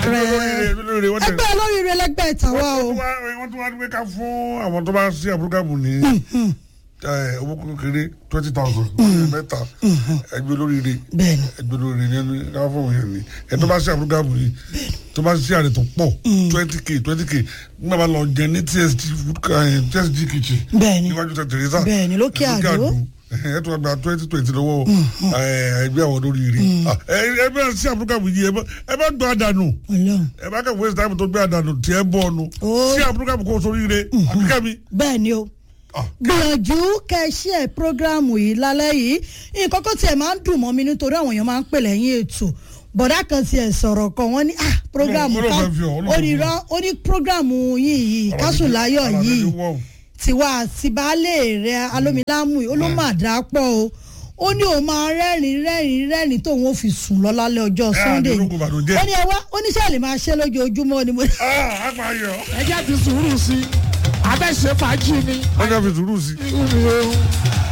rẹ ẹgbẹ́ olóríire wọ́n tẹ̀ ẹgbẹ́ olóríire lẹ́gbẹ́ tàwa o wọ́n tún wá- wọ́n tún wá gbé ká fún àwọn tó bá sí àbúrógàmù ní ẹ, owó kékeré twenty thousand mẹ́ta ẹgbẹ́ olóríire bẹ́ẹ̀ni ẹgbẹ́ olóríire ní ẹni ká fún òun yẹn ni ẹ tó bá sí àbúrógàmù ní tó bá sí àrẹ tó pọ̀ twenty k twenty k nígbà bá lọ jẹ ní tsg food ca- ẹ, tsg kitchen bẹ́ẹ̀ni níwájú tẹ tẹrẹsà Bẹ́ẹ̀ni, lókè Àdó. ẹ tó gba twenty twenty lọ́wọ́ ẹ, ẹgbẹ́ àwọn olóríire Ah, ẹ ẹ bẹ́ẹ̀ sí àbúrógàmù yìí ẹ bá- ẹ bá gbọ́ àdánù Ọlọ́run ẹ bá kẹ́ waste time tó gbé àdánù tí ẹ bọ́ ọ̀nù Ó. sí àbúrógàmù kó soríire àbíkẹ́ mi. bẹ́ẹ̀ni o Ah. gbìyànjú kẹ́ṣí ẹ̀ prógráàmù yìí lálẹ́ yìí nǹkan kan tiẹ̀ máa ń dùn mọ́ mi nítorí àwọn èèyàn máa ń pè lẹ́yìn ètò bọ̀dá kan tiẹ̀ sọ̀rọ̀ kan wọ́n ní ah prógráàmù Ọlọ́run ká fẹ́ fi ọ́, Ọlọ́run ó ní rọ́ ó ní prógráàmù yìí yìí kásùnláyọ̀ yìí tiwa àti baálé rẹ̀ alómilámù yìí ó ló máa dá pọ̀ o ó ní òun máa rẹ́rìn rẹ́rìn rẹ́rìn tóun ó fi sùn lọ lálẹ́ ọjọ́ Ẹ, sunday àdúrógún ìbànújẹ́. ó ní ẹ wá ó ní sẹ́ẹ̀lì máa ṣe lójoojúmọ́ ni mo ní. ah àgbà ayọ̀ ẹ jẹ́ ti sùúrù sí i abẹ́ ṣe fàájì ni. ọjà fi sùúrù sí i. Irú mi o.